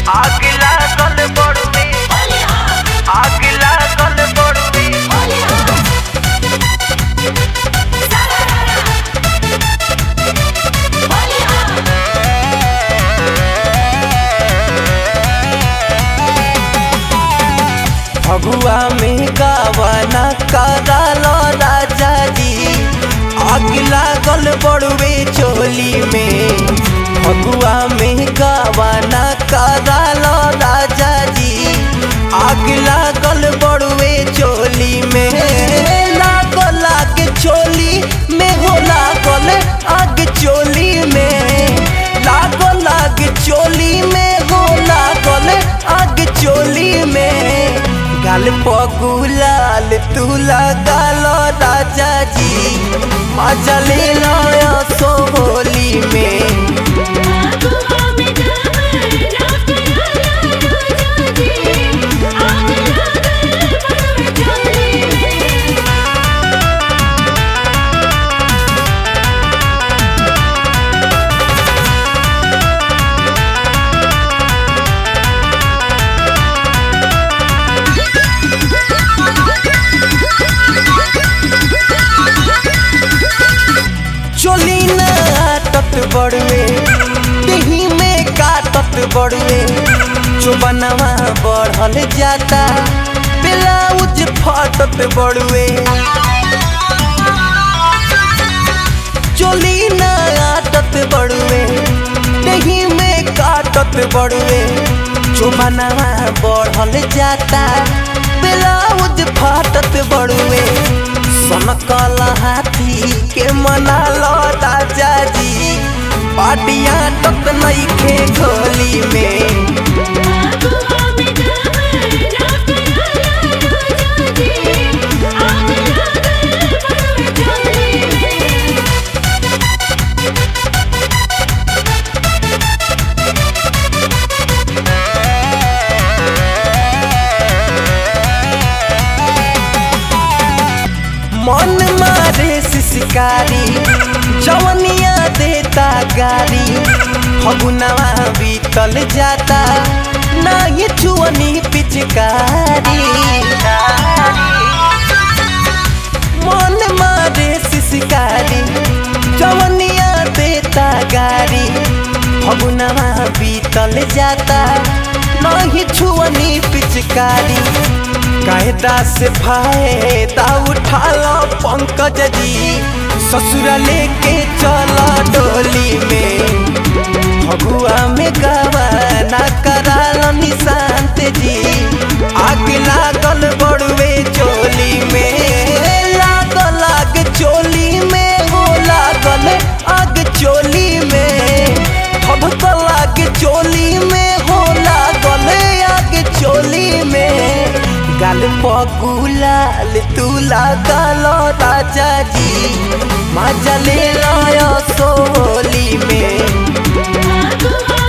आग लागल बड़ुए आग लागल बड़ुए फगुआ में गावाना करालो राजा जी आग लागल बड़ुए चोली में फगुआ में गावाना करालो राजा जी आग लागल बड़ुए चोली में लागो लाग चोली में हो लागल आग चोली में लागो लाग चोली में हो लागल आग चोली में गाल पगुलाल तू लगालो राजा जी मजा ले लो सो होली में चोली न आटत बड़ुए दही में काटत बड़ुए चुबनवा बढ़ल जाता ब्लाउज फटत बड़ुए चोली न आटत बड़ुए दही में काटत बड़ुए चुबनवा बढ़ल जाता ब्लाउज फटत बड़ुए सनकल हाथी के मना लो राजा जी पाटिया तक नईखे घोली में मन मारे शिकारी जवनिया देता गारी फगुनवा बीतल जाता नाही छुअनी पिचकारी मन मारे शिकारी जवनिया देता गारी फगुनवा बीतल जाता नाही छुअनी पिचकारी कायदा से फायदा उठा लो पंकज जी ससुर लेके चला डोली में फगुआ में गवाना करा लो निशांत जी आग लागल बड़ुए चोली में लागल आग चोली में हो लागल आग चोली में फबकल आग चोली में हो लागल आग चोली में गाल पगुलाल तू लागल राजा जी मजा ले लो सोली में Aku